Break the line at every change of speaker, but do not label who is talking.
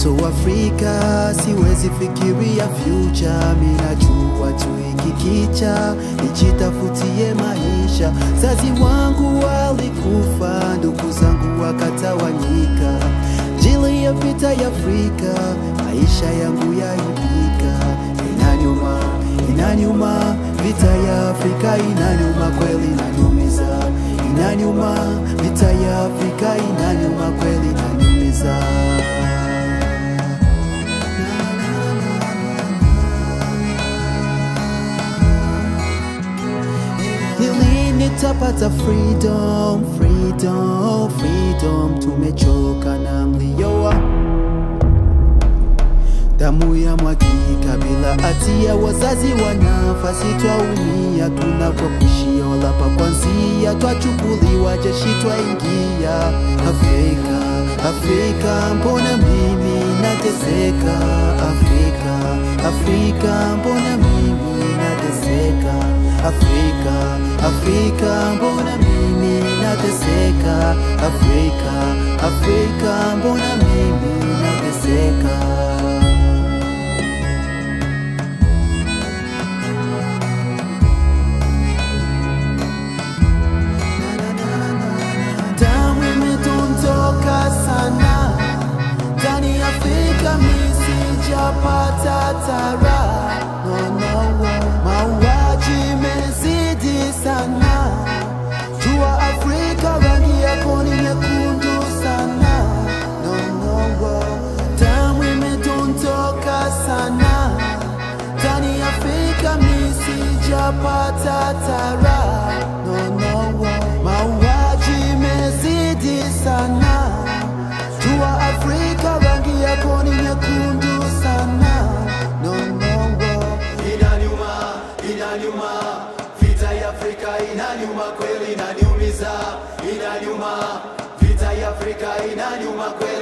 mtoto wa Afrika, siwezi fikiria future. Minajua tu hiki kicha, nijitafutie maisha. Zazi wangu walikufa, ndugu zangu wakatawanyika, jili ya vita ya Afrika, maisha yangu yaibika. Inaniuma, inaniuma, vita ya Afrika inaniuma kweli, inaniumiza. Inaniuma, vita ya Afrika inaniuma kweli, inaniumiza. Lini nitapata freedom, freedom, freedom? Tumechoka na mlio wa damu ya mwagika bila hatia, wazazi wanafasi, twaumia tunapokuishia, wala pa kwanzia, twachukuliwa jeshi twaingia. Afrika, Afrika, mbona mimi nateseka? Afrika, Afrika, mbona mimi nateseka? Afrika, Afrika, mbona mimi nateseka? Afrika, Afrika, mbona mimi nateseka? damu imedondoka sana ndani ya Afrika, misijapata tara no, no, mauaji imezidi sana. Jua Afrika, rangi yako ni nyekundu sana no, no, damu imedondoka sana ndani ya Afrika, misijapata tara no, no, mauaji imezidi sana. Jua Afrika, rangi yako ni nyekundu sana no, no,
Inaniuma, inaniuma, vita ya Afrika inaniuma kweli, inaniumiza. Inaniuma, vita ya Afrika inaniuma kweli,